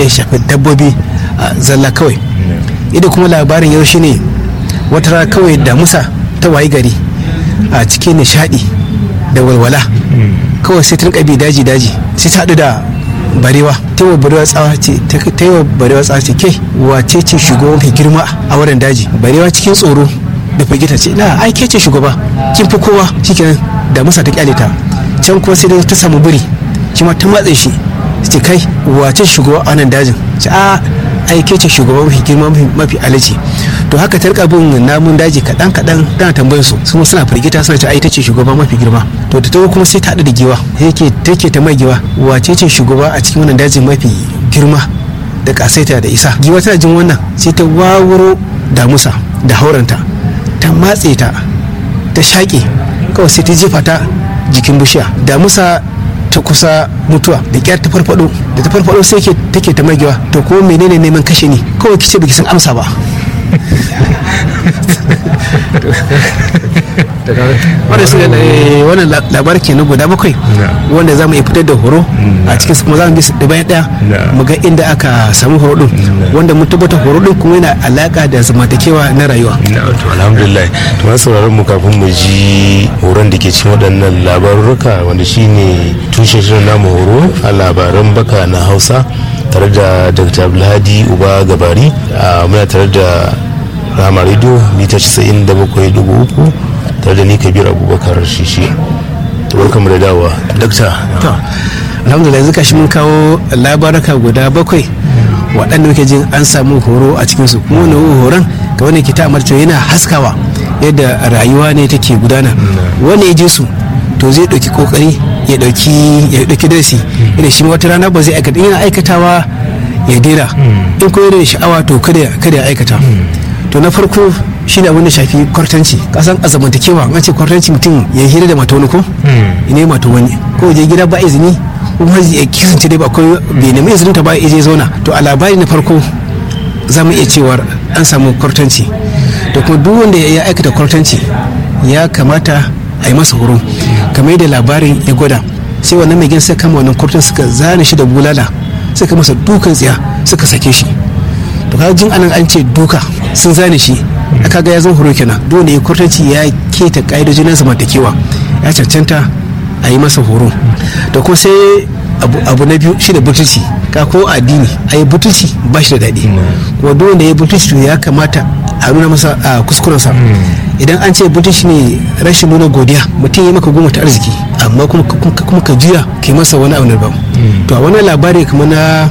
ya shafi dabbobi a zalla kawai ida kuma labarin yau shine wata rana kawai damusa ta wayi gari a cikin nishadi da walwala kawai sai ta rinka bi daji daji sai ta haɗu da barewa ta yi wa barewa tsawa ce ta yi wa barewa tsawa ce ke wace ce shugaba mafi girma a wurin daji barewa cikin tsoro da firgita ce na ai ke ce shugaba kin fi kowa shikenan da musa ta kyale ta can kuma sai dai ta samu biri shi ma ta matse shi ce kai wace shugaba a wannan dajin ce a ai ke ce shugaba mafi girma mafi alaci to haka ta rika bin namun daji kaɗan kaɗan tana tambayar su su suna firgita suna ce ai ta ce shugaba mafi girma to da ta kuma sai ta haɗu da giwa yake take ta mai giwa wace ce shugaba a cikin wannan dajin mafi girma da kasaita da isa giwa tana jin wannan sai ta wawuro damusa da hauranta ta matse ta ta shaƙe kawai sai ta jefa ta jikin bishiya damusa ta kusa mutuwa da kyar ta farfado da ta farfado sai take ta magewa to ko menene neman kashe ni kawai kice baki san amsa ba wanda su wannan labar ke na guda bakwai wanda za mu iya fitar da horo a cikin su kuma za mu bi su ɗaya ɗaya mu ga inda aka samu horo din wanda mun tabbata horo din kuma yana alaka da zamantakewa na rayuwa to alhamdulillah to ma sauraron mu kafin mu ji horon da ke cikin waɗannan labarurruka wanda shine tushen shirin namu horo a labaran baka na hausa tare da dr abdulhadi uba gabari muna tare da rama radio mita 97.3 tare da ni kabir abubakar shishi to barkamu da dawa dakta alhamdulillah yanzu kashi mun kawo labaraka guda bakwai waɗanda muke jin an samu horo a cikinsu kuma wani horon ga wani kita amarci yana haskawa yadda rayuwa ne take gudana wani ya ji su to zai ɗauki kokari ya ɗauki ya ɗauki darasi yadda shi wata rana ba zai aikata yana aikatawa ya dera in ko da sha'awa to kada ya aikata to na farko shi ne abin da shafi kwartanci kasan a zamantakewa an ce kwartanci mutum ya hira da mata wani ko ne mata wani ko je gida ba izini kuma ya kisance dai ba akwai bai nemi izinin ta ba ya je zauna to a labari na farko za mu iya cewar an samu kwartanci to kuma duk wanda ya aikata kwartanci ya kamata a yi masa horo kamar yadda labarin ya gwada sai wannan mai gina sai kama wannan kwartan suka zane shi da bulala suka masa dukan tsiya suka sake shi to kaga jin anan an ce duka sun zane shi aka ga ya zan horo kenan dole ya kwartanci ya keta ka'idojin na zamantakewa ya cancanta a yi masa horo da kuma sai abu na biyu shi da butulci ka ko addini a yi butulci ba shi da daɗi kuma duk wanda ya butulci to ya kamata a nuna masa a kuskurensa idan an ce butulci ne rashin nuna godiya mutum ya maka goma ta arziki amma kuma ka juya kai masa wani abu ba to a wannan labari kamar na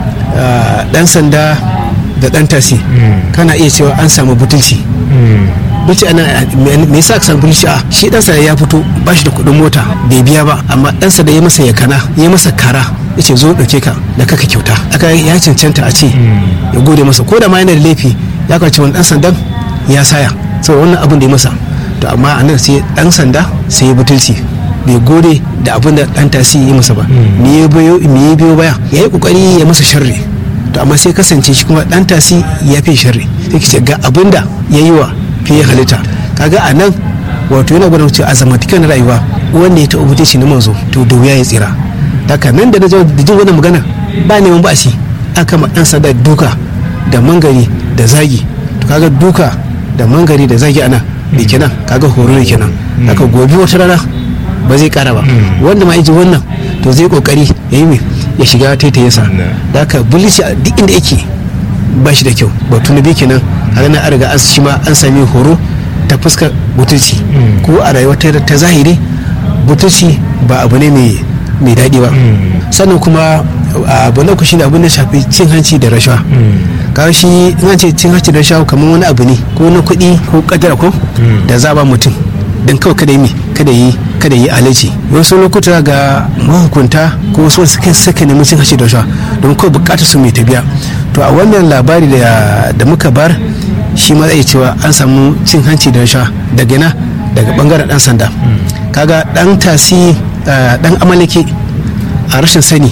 dan sanda da dan tasi kana iya cewa an samu butulci butulci ana me yasa ka samu butulci a shi dan sanda ya fito ba shi da kuɗin mota bai biya ba amma dan sanda ya masa yakana ya masa kara yace zo dauke ka da kaka kyauta aka ya cancanta a ce ya gode masa ko da ma yana da laifi ya kwace wani dan sandan ya saya saboda wannan abin da ya masa to amma a nan sai dan sanda sai ya butulci bai gode da abin da dan tasi yi masa ba me ya biyo baya ya yi kokari ya masa sharri to amma sai kasance shi kuma dan tasi ya fi sharri sai kice ga abin da ya yi wa fiye halitta kaga a nan wato yana gwada cewa a zamantakewar na rayuwa wanda ya taɓa mutunci na manzo to da wuya ya tsira daga nan da na da jin wannan magana ba neman ba shi aka ma dan sanda duka da mangari da zagi to kaga duka da mangari da zagi ana da kenan kaga horo ne kenan haka gobe wata rana ba zai kara ba wanda ma ji wannan to zai kokari ya yi ya shiga taitayinsa da haka bulici a duk inda yake ba shi da kyau batu na biyu kenan a ranar an riga an shi ma an sami horo ta fuskar butulci ko a rayuwa ta zahiri butulci ba abu ne mai daɗi ba sannan kuma abu na shi ne abin da shafi cin hanci da rashawa kawo shi in an ce cin hanci da rashawa kamar wani abu ne ko na kuɗi ko kadara ko da za ba mutum don kawai kada yi kada yi kada yi alaci wasu lokuta ga mahukunta ko wasu wasu kai saka nemi cin hanci da rashawa don kawai bukatar su mai tabiya to a wannan labari da muka bar shi ma zai cewa an samu cin hanci da rashawa daga na daga bangaren dan sanda kaga dan tasi dan amalake a rashin sani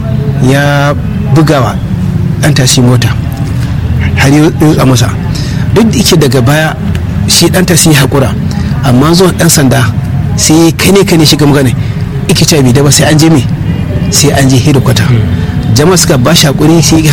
ya bugawa dan tasi mota har yi masa duk da yake daga baya shi dan tasi ya haƙura amma zuwa dan sanda sai kane kane shiga magana ike ce bai da ba sai an je me sai an je hedikwata jama'a suka ba shi haƙuri sai